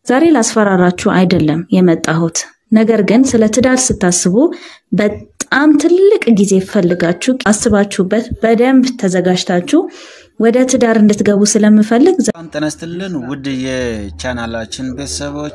ዛሬ ላስፈራራችሁ አይደለም የመጣሁት። ነገር ግን ስለ ትዳር ስታስቡ በጣም ትልቅ ጊዜ ፈልጋችሁ አስባችሁበት በደንብ ተዘጋጅታችሁ ወደ ትዳር እንድትገቡ ስለምፈልግ በጣም ጤና ይስጥልን ውድ የቻናላችን ቤተሰቦች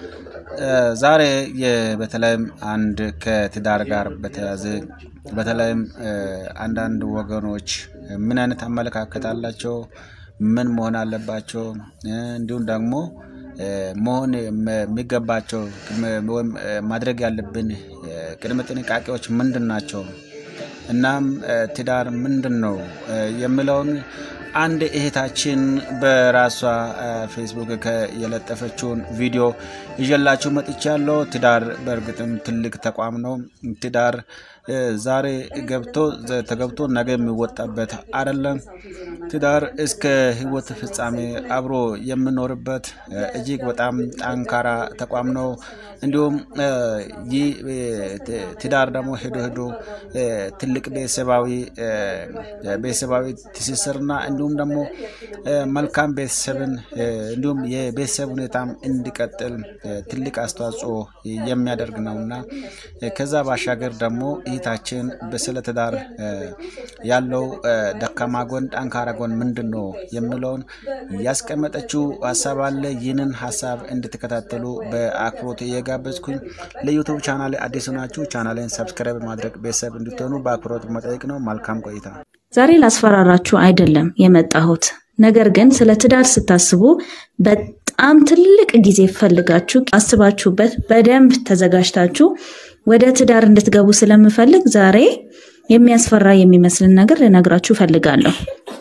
ዛሬ በተለይም አንድ ከትዳር ጋር በተያያዘ በተለይም አንዳንድ ወገኖች ምን አይነት አመለካከት አላቸው፣ ምን መሆን አለባቸው፣ እንዲሁም ደግሞ መሆን የሚገባቸው ወይም ማድረግ ያለብን ቅድመ ጥንቃቄዎች ምንድን ናቸው፣ እናም ትዳር ምንድን ነው የሚለውን አንድ እህታችን በራሷ ፌስቡክ የለጠፈችውን ቪዲዮ ይዤላችሁ መጥቻለሁ። ትዳር በእርግጥም ትልቅ ተቋም ነው። ትዳር ዛሬ ገብቶ ተገብቶ ነገ የሚወጣበት አይደለም። ትዳር እስከ ሕይወት ፍጻሜ አብሮ የምኖርበት እጅግ በጣም ጠንካራ ተቋም ነው። እንዲሁም ይህ ትዳር ደግሞ ሄዶ ሄዶ ትልቅ ቤተሰባዊ ቤተሰባዊ ትስስርና እንዲሁም ደግሞ መልካም ቤተሰብን እንዲሁም የቤተሰብ ሁኔታም እንዲቀጥል ትልቅ አስተዋጽኦ የሚያደርግ ነው እና ከዛ ባሻገር ደግሞ እህታችን በስለ ትዳር ያለው ደካማ ጎን፣ ጠንካራ ጎን ምንድን ነው የሚለውን ያስቀመጠችው ሀሳብ አለ። ይህንን ሀሳብ እንድትከታተሉ በአክብሮት እየጋበዝኩኝ ለዩቱብ ቻናል አዲስ ናችሁ ቻናልን ሰብስክራይብ ማድረግ ቤተሰብ እንድትሆኑ በአክብሮት መጠየቅ ነው። መልካም ቆይታ። ዛሬ ላስፈራራችሁ አይደለም የመጣሁት። ነገር ግን ስለ ትዳር ስታስቡ በጣም ትልቅ ጊዜ ፈልጋችሁ አስባችሁበት በደንብ ተዘጋጅታችሁ ወደ ትዳር እንድትገቡ ስለምፈልግ ዛሬ የሚያስፈራ የሚመስልን ነገር ልነግራችሁ ፈልጋለሁ።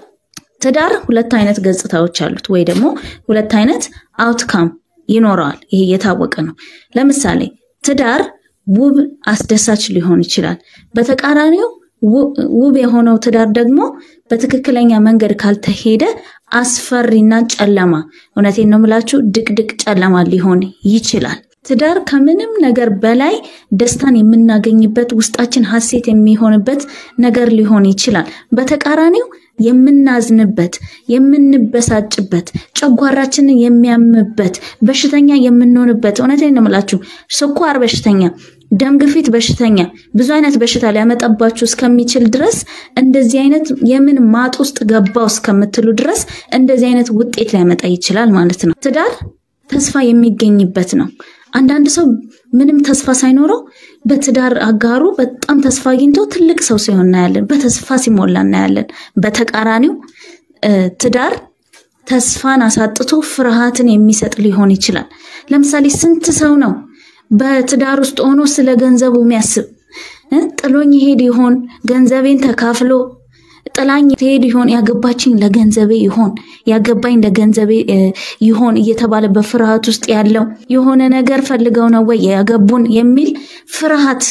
ትዳር ሁለት አይነት ገጽታዎች አሉት፣ ወይ ደግሞ ሁለት አይነት አውትካም ይኖረዋል። ይሄ የታወቀ ነው። ለምሳሌ ትዳር ውብ አስደሳች ሊሆን ይችላል። በተቃራኒው ውብ የሆነው ትዳር ደግሞ በትክክለኛ መንገድ ካልተሄደ አስፈሪና ጨለማ፣ እውነቴን ነው የምላችሁ ድቅድቅ ጨለማ ሊሆን ይችላል። ትዳር ከምንም ነገር በላይ ደስታን የምናገኝበት ውስጣችን ሀሴት የሚሆንበት ነገር ሊሆን ይችላል። በተቃራኒው የምናዝንበት፣ የምንበሳጭበት፣ ጨጓራችንን የሚያምበት፣ በሽተኛ የምንሆንበት እውነቴን ነው የምላችሁ ስኳር በሽተኛ ደም ግፊት በሽተኛ ብዙ አይነት በሽታ ሊያመጣባችሁ እስከሚችል ድረስ እንደዚህ አይነት የምን ማጥ ውስጥ ገባው እስከምትሉ ድረስ እንደዚህ አይነት ውጤት ሊያመጣ ይችላል ማለት ነው። ትዳር ተስፋ የሚገኝበት ነው። አንዳንድ ሰው ምንም ተስፋ ሳይኖረው በትዳር አጋሩ በጣም ተስፋ አግኝቶ ትልቅ ሰው ሲሆን እናያለን። በተስፋ ሲሞላ እናያለን። በተቃራኒው ትዳር ተስፋን አሳጥቶ ፍርሃትን የሚሰጥ ሊሆን ይችላል። ለምሳሌ ስንት ሰው ነው በትዳር ውስጥ ሆኖ ስለ ገንዘቡ የሚያስብ ጥሎኝ ይሄድ ይሆን? ገንዘቤን ተካፍሎ ጥላኝ ትሄድ ይሆን? ያገባችኝ ለገንዘቤ ይሆን? ያገባኝ ለገንዘቤ ይሆን እየተባለ በፍርሃት ውስጥ ያለው የሆነ ነገር ፈልገው ነው ወይ ያገቡን የሚል ፍርሃት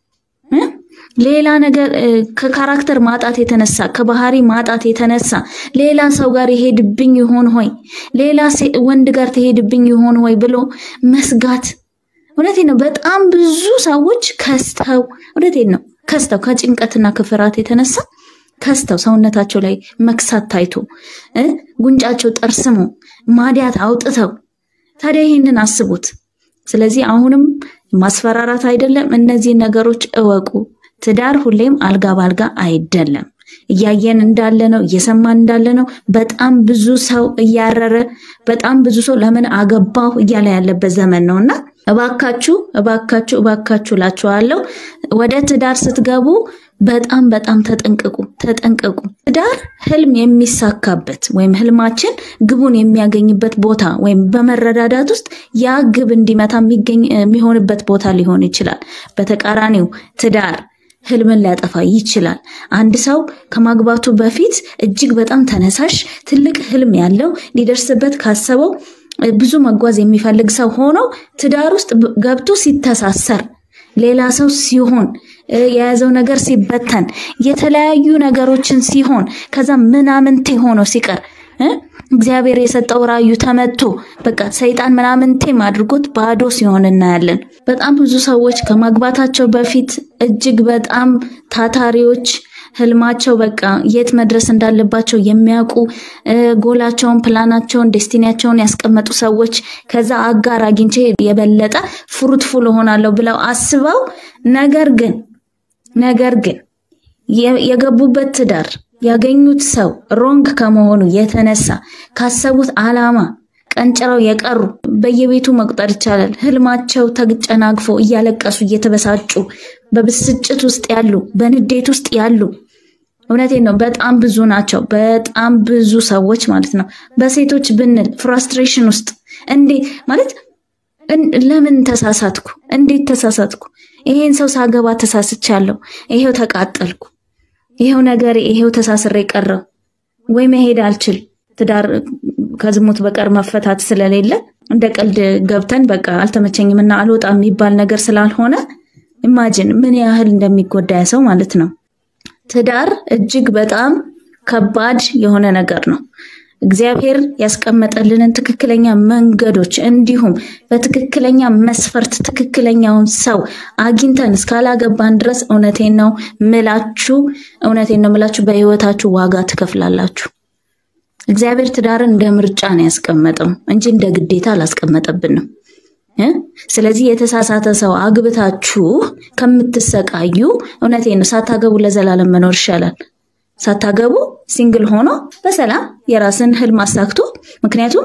ሌላ ነገር ከካራክተር ማጣት የተነሳ ከባህሪ ማጣት የተነሳ ሌላ ሰው ጋር ይሄድብኝ ይሆን ሆይ ሌላ ወንድ ጋር ትሄድብኝ ይሆን ሆይ ብሎ መስጋት እውነቴን ነው። በጣም ብዙ ሰዎች ከስተው እውነቴን ነው ከስተው ከጭንቀትና ከፍርሃት የተነሳ ከስተው ሰውነታቸው ላይ መክሳት ታይቶ ጉንጫቸው ጠርስሞ ማዲያት አውጥተው ታዲያ ይህንን አስቡት። ስለዚህ አሁንም ማስፈራራት አይደለም፣ እነዚህ ነገሮች እወቁ። ትዳር ሁሌም አልጋ ባልጋ አይደለም። እያየን እንዳለ ነው፣ እየሰማን እንዳለ ነው። በጣም ብዙ ሰው እያረረ በጣም ብዙ ሰው ለምን አገባሁ እያለ ያለበት ዘመን ነው እና እባካችሁ እባካችሁ እባካችሁ እላችኋለሁ ወደ ትዳር ስትገቡ በጣም በጣም ተጠንቀቁ ተጠንቀቁ። ትዳር ህልም የሚሳካበት ወይም ህልማችን ግቡን የሚያገኝበት ቦታ ወይም በመረዳዳት ውስጥ ያ ግብ እንዲመታ የሚሆንበት ቦታ ሊሆን ይችላል። በተቃራኒው ትዳር ህልምን ሊያጠፋ ይችላል። አንድ ሰው ከማግባቱ በፊት እጅግ በጣም ተነሳሽ ትልቅ ህልም ያለው ሊደርስበት ካሰበው ብዙ መጓዝ የሚፈልግ ሰው ሆኖ ትዳር ውስጥ ገብቶ ሲተሳሰር ሌላ ሰው ሲሆን የያዘው ነገር ሲበተን የተለያዩ ነገሮችን ሲሆን ከዛ ምናምንቴ ሆኖ ሲቀር እግዚአብሔር የሰጠው ራዩ ተመቶ በቃ ሰይጣን ምናምንቴም አድርጎት ባዶ ሲሆን እናያለን። በጣም ብዙ ሰዎች ከማግባታቸው በፊት እጅግ በጣም ታታሪዎች ህልማቸው በቃ የት መድረስ እንዳለባቸው የሚያውቁ ጎላቸውን፣ ፕላናቸውን፣ ዴስቲኒያቸውን ያስቀመጡ ሰዎች ከዛ አጋር አግኝቼ የበለጠ ፍሩትፉል እሆናለሁ ብለው አስበው ነገር ግን ነገር ግን የገቡበት ትዳር ያገኙት ሰው ሮንግ ከመሆኑ የተነሳ ካሰቡት አላማ ቀንጭረው የቀሩ በየቤቱ መቁጠር ይቻላል። ህልማቸው ተጨናግፎ እያለቀሱ እየተበሳጩ በብስጭት ውስጥ ያሉ በንዴት ውስጥ ያሉ እውነቴን ነው፣ በጣም ብዙ ናቸው። በጣም ብዙ ሰዎች ማለት ነው። በሴቶች ብንል ፍራስትሬሽን ውስጥ እንዴ ማለት ለምን ተሳሳትኩ? እንዴት ተሳሳትኩ? ይሄን ሰው ሳገባ ተሳስቻለሁ፣ ይሄው ተቃጠልኩ፣ ይሄው ነገር ይሄው ተሳስሬ ቀረው፣ ወይ መሄድ አልችል ትዳር ከዝሙት በቀር መፈታት ስለሌለ እንደ ቀልድ ገብተን በቃ አልተመቸኝም እና አልወጣም የሚባል ነገር ስላልሆነ ኢማጅን ምን ያህል እንደሚጎዳ ሰው ማለት ነው። ትዳር እጅግ በጣም ከባድ የሆነ ነገር ነው። እግዚአብሔር ያስቀመጠልንን ትክክለኛ መንገዶች እንዲሁም በትክክለኛ መስፈርት ትክክለኛውን ሰው አግኝተን እስካላገባን ድረስ እውነቴን ነው ምላችሁ እውነቴን ነው ምላችሁ በህይወታችሁ ዋጋ ትከፍላላችሁ። እግዚአብሔር ትዳርን እንደ ምርጫ ነው ያስቀመጠው እንጂ እንደ ግዴታ አላስቀመጠብንም። ስለዚህ የተሳሳተ ሰው አግብታችሁ ከምትሰቃዩ እውነቴን ነው ሳታገቡ ለዘላለም መኖር ይሻላል። ሳታገቡ ሲንግል ሆኖ በሰላም የራስን ህልም አሳክቶ ምክንያቱም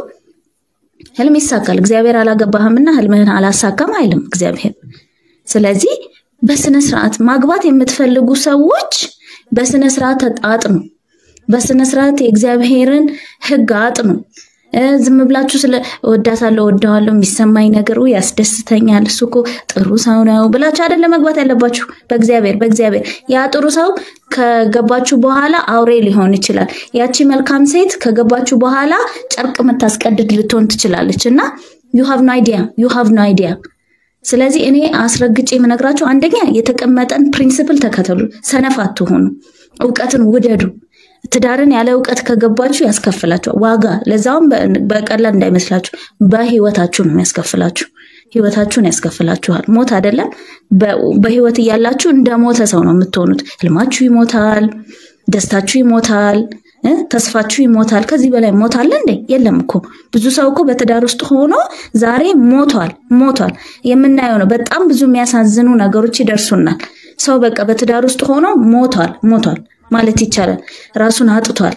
ህልም ይሳካል። እግዚአብሔር አላገባህምና ህልምህን አላሳካም አይልም እግዚአብሔር። ስለዚህ በስነ ስርዓት ማግባት የምትፈልጉ ሰዎች በስነ ስርዓት አጥኑ። በስነ ስርዓት የእግዚአብሔርን ህግ አጥኑ። ዝም ብላችሁ ስለ እወዳታለሁ እወደዋለሁ የሚሰማኝ ነገር ያስደስተኛል፣ እሱ እኮ ጥሩ ሰው ነው ብላችሁ አይደለም መግባት ያለባችሁ። በእግዚአብሔር በእግዚአብሔር ያ ጥሩ ሰው ከገባችሁ በኋላ አውሬ ሊሆን ይችላል። ያቺ መልካም ሴት ከገባችሁ በኋላ ጨርቅ የምታስቀድድ ልትሆን ትችላለች። እና ዩ ሃቭ ኖ አይዲያ ዩ ሃቭ ኖ አይዲያ። ስለዚህ እኔ አስረግጬ የምነግራችሁ አንደኛ የተቀመጠን ፕሪንስፕል ተከተሉ፣ ሰነፍ አትሆኑ፣ እውቀትን ውደዱ። ትዳርን ያለ እውቀት ከገባችሁ ያስከፍላችኋል ዋጋ። ለዛውም በቀላል እንዳይመስላችሁ በህይወታችሁ ነው የሚያስከፍላችሁ። ህይወታችሁን ያስከፍላችኋል። ሞት አይደለም። በህይወት እያላችሁ እንደ ሞተ ሰው ነው የምትሆኑት። ህልማችሁ ይሞታል፣ ደስታችሁ ይሞታል፣ ተስፋችሁ ይሞታል። ከዚህ በላይ ሞት አለ እንዴ? የለም እኮ። ብዙ ሰው እኮ በትዳር ውስጥ ሆኖ ዛሬ ሞቷል ሞቷል። የምናየው ነው። በጣም ብዙ የሚያሳዝኑ ነገሮች ይደርሱናል። ሰው በቃ በትዳር ውስጥ ሆኖ ሞቷል ሞቷል ማለት ይቻላል። ራሱን አጥቷል፣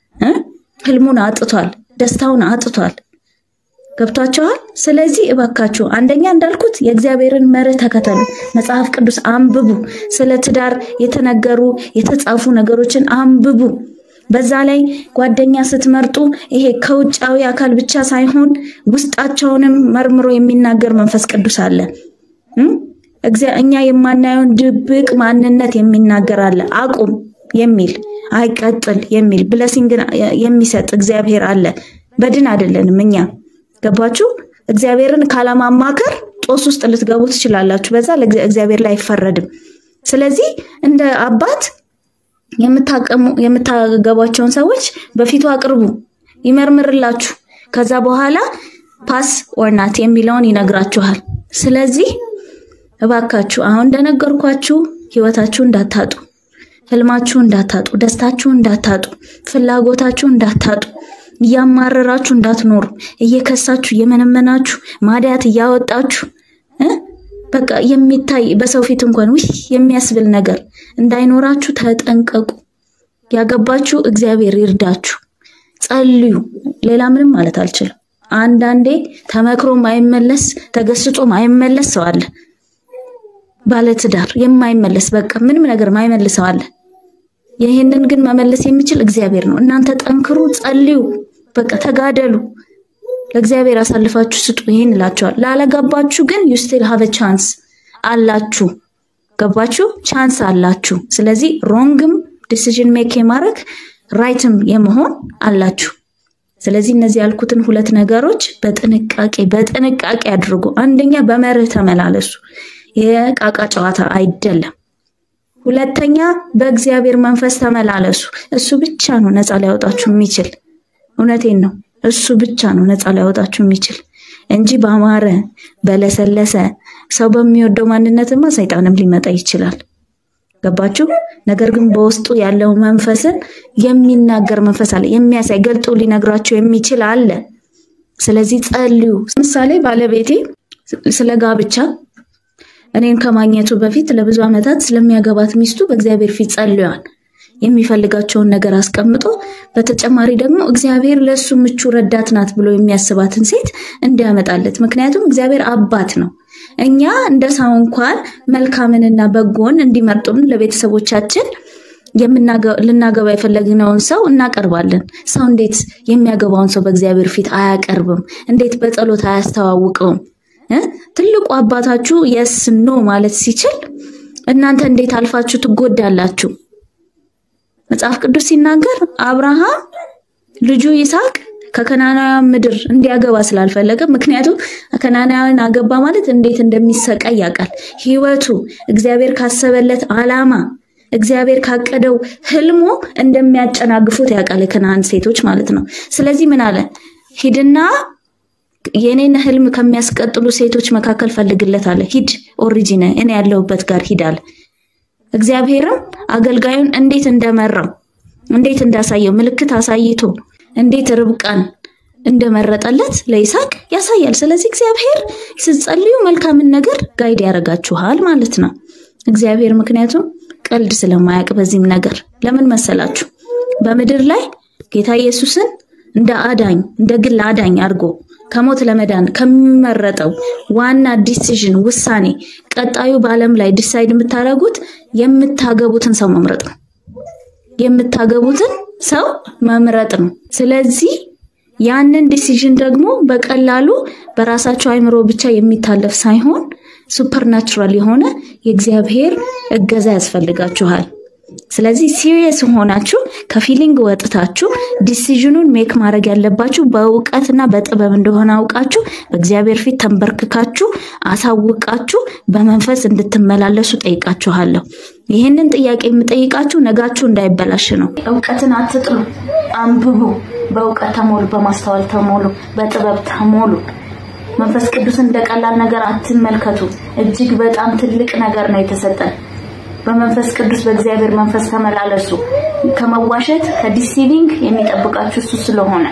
ህልሙን አጥቷል፣ ደስታውን አጥቷል። ገብቷቸዋል። ስለዚህ እባካችሁ አንደኛ እንዳልኩት የእግዚአብሔርን መርህ ተከተሉ፣ መጽሐፍ ቅዱስ አንብቡ፣ ስለ ትዳር የተነገሩ የተጻፉ ነገሮችን አንብቡ። በዛ ላይ ጓደኛ ስትመርጡ ይሄ ከውጫዊ አካል ብቻ ሳይሆን ውስጣቸውንም መርምሮ የሚናገር መንፈስ ቅዱስ አለ። እኛ የማናየውን ድብቅ ማንነት የሚናገር አለ። አቁም የሚል አይቀጥል የሚል ብለሲንግ የሚሰጥ እግዚአብሔር አለ። በድን አይደለንም እኛ ገባችሁ? እግዚአብሔርን ካለማማከር ጦስ ውስጥ ልትገቡ ትችላላችሁ። በዛ እግዚአብሔር ላይ አይፈረድም። ስለዚህ እንደ አባት የምታገቧቸውን ሰዎች በፊቱ አቅርቡ፣ ይመርምርላችሁ። ከዛ በኋላ ፓስ ኦርናት የሚለውን ይነግራችኋል። ስለዚህ እባካችሁ አሁን እንደነገርኳችሁ ህይወታችሁ እንዳታጡ ህልማችሁ እንዳታጡ፣ ደስታችሁ እንዳታጡ፣ ፍላጎታችሁ እንዳታጡ፣ እያማረራችሁ እንዳትኖሩ፣ እየከሳችሁ እየመነመናችሁ ማዲያት እያወጣችሁ በቃ የሚታይ በሰው ፊት እንኳን ውይ የሚያስብል ነገር እንዳይኖራችሁ ተጠንቀቁ። ያገባችሁ እግዚአብሔር ይርዳችሁ፣ ጸልዩ። ሌላ ምንም ማለት አልችልም። አንዳንዴ ተመክሮ ማይመለስ ተገስጾ ማይመለስ ሰው አለ። ባለትዳር የማይመለስ በቃ ምንም ነገር ማይመልሰው አለ። ይህንን ግን መመለስ የሚችል እግዚአብሔር ነው። እናንተ ጠንክሩ፣ ጸልዩ፣ በቃ ተጋደሉ፣ ለእግዚአብሔር አሳልፋችሁ ስጡ። ይህን እላቸዋል። ላለገባችሁ ግን ዩ ስቲል ሃቭ ቻንስ አላችሁ። ገባችሁ? ቻንስ አላችሁ። ስለዚህ ሮንግም ዲሲዥን ሜክ የማድረግ ራይትም የመሆን አላችሁ። ስለዚህ እነዚህ ያልኩትን ሁለት ነገሮች በጥንቃቄ በጥንቃቄ አድርጉ። አንደኛ በመርህ ተመላለሱ። የቃቃ ጨዋታ አይደለም። ሁለተኛ በእግዚአብሔር መንፈስ ተመላለሱ። እሱ ብቻ ነው ነፃ ሊያወጣችሁ የሚችል። እውነቴን ነው። እሱ ብቻ ነው ነፃ ሊያወጣችሁ የሚችል እንጂ በአማረ በለሰለሰ ሰው በሚወደው ማንነትማ ሰይጣንም ሊመጣ ይችላል። ገባችሁ? ነገር ግን በውስጡ ያለው መንፈስን የሚናገር መንፈስ አለ፣ የሚያሳይ ገልጦ ሊነግራቸው የሚችል አለ። ስለዚህ ጸልዩ። ምሳሌ ባለቤቴ ስለ ጋብቻ እኔን ከማግኘቱ በፊት ለብዙ ዓመታት ስለሚያገባት ሚስቱ በእግዚአብሔር ፊት ጸልዋል። የሚፈልጋቸውን ነገር አስቀምጦ በተጨማሪ ደግሞ እግዚአብሔር ለእሱ ምቹ ረዳት ናት ብሎ የሚያስባትን ሴት እንዲያመጣለት። ምክንያቱም እግዚአብሔር አባት ነው። እኛ እንደ ሰው እንኳን መልካምንና በጎን እንዲመርጡን ለቤተሰቦቻችን ልናገባ የፈለግነውን ሰው እናቀርባለን። ሰው እንዴት የሚያገባውን ሰው በእግዚአብሔር ፊት አያቀርብም? እንዴት በጸሎት አያስተዋውቀውም? ትልቁ አባታችሁ የስ ኖ ማለት ሲችል እናንተ እንዴት አልፋችሁ ትጎዳላችሁ? መጽሐፍ ቅዱስ ሲናገር አብርሃም ልጁ ይስሐቅ ከከናናውያን ምድር እንዲያገባ ስላልፈለገ፣ ምክንያቱም ከናናውያን አገባ ማለት እንዴት እንደሚሰቃይ ያውቃል። ህይወቱ እግዚአብሔር ካሰበለት ዓላማ እግዚአብሔር ካቀደው ህልሙ እንደሚያጨናግፉት ያውቃል፣ የከነዓን ሴቶች ማለት ነው። ስለዚህ ምን አለ? ሂድና የኔን ህልም ከሚያስቀጥሉ ሴቶች መካከል ፈልግለት አለ። ሂድ ኦሪጂን እኔ ያለሁበት ጋር ሂድ አለ። እግዚአብሔርም አገልጋዩን እንዴት እንደመራው እንዴት እንዳሳየው ምልክት አሳይቶ እንዴት ርብቃን እንደመረጠለት ለይስሐቅ ያሳያል። ስለዚህ እግዚአብሔር ስትጸልዩ መልካምን ነገር ጋይድ ያደርጋችኋል ማለት ነው። እግዚአብሔር ምክንያቱም ቀልድ ስለማያውቅ በዚህም ነገር ለምን መሰላችሁ? በምድር ላይ ጌታ ኢየሱስን እንደ አዳኝ እንደ ግል አዳኝ አድርጎ ከሞት ለመዳን ከሚመረጠው ዋና ዲሲዥን ውሳኔ ቀጣዩ በዓለም ላይ ዲሳይድ የምታደርጉት የምታገቡትን ሰው መምረጥ ነው። የምታገቡትን ሰው መምረጥ ነው። ስለዚህ ያንን ዲሲዥን ደግሞ በቀላሉ በራሳቸው አይምሮ ብቻ የሚታለፍ ሳይሆን ሱፐርናቹራል የሆነ የእግዚአብሔር እገዛ ያስፈልጋችኋል። ስለዚህ ሲሪየስ ሆናችሁ ከፊሊንግ ወጥታችሁ ዲሲዥኑን ሜክ ማድረግ ያለባችሁ በእውቀትና በጥበብ እንደሆነ አውቃችሁ በእግዚአብሔር ፊት ተንበርክካችሁ አሳውቃችሁ በመንፈስ እንድትመላለሱ ጠይቃችኋለሁ። ይህንን ጥያቄ የምጠይቃችሁ ነጋችሁ እንዳይበላሽ ነው። እውቀትን አትጥሉ፣ አንብቡ፣ በእውቀት ተሞሉ፣ በማስተዋል ተሞሉ፣ በጥበብ ተሞሉ። መንፈስ ቅዱስን እንደ ቀላል ነገር አትመልከቱ። እጅግ በጣም ትልቅ ነገር ነው የተሰጠን። በመንፈስ ቅዱስ በእግዚአብሔር መንፈስ ተመላለሱ። ከመዋሸት ከዲሲቪንግ የሚጠብቃችሁ እሱ ስለሆነ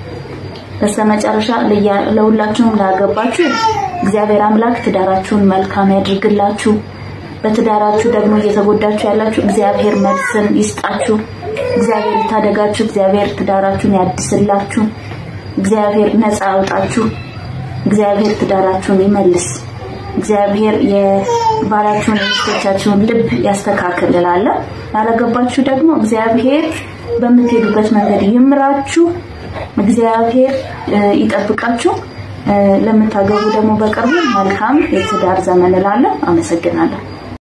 በስተመጨረሻ ለሁላችሁም ላገባችሁ እግዚአብሔር አምላክ ትዳራችሁን መልካም ያድርግላችሁ። በትዳራችሁ ደግሞ እየተጎዳችሁ ያላችሁ እግዚአብሔር መልስን ይስጣችሁ። እግዚአብሔር ይታደጋችሁ። እግዚአብሔር ትዳራችሁን ያድስላችሁ። እግዚአብሔር ነፃ ያውጣችሁ። እግዚአብሔር ትዳራችሁን ይመልስ። እግዚአብሔር የባላችሁን የሚስቶቻችሁን ልብ ያስተካክል እላለሁ። ያላገባችሁ ደግሞ እግዚአብሔር በምትሄዱበት መንገድ ይምራችሁ። እግዚአብሔር ይጠብቃችሁ። ለምታገቡ ደግሞ በቅርቡ መልካም የትዳር ዘመን እላለሁ። አመሰግናለሁ።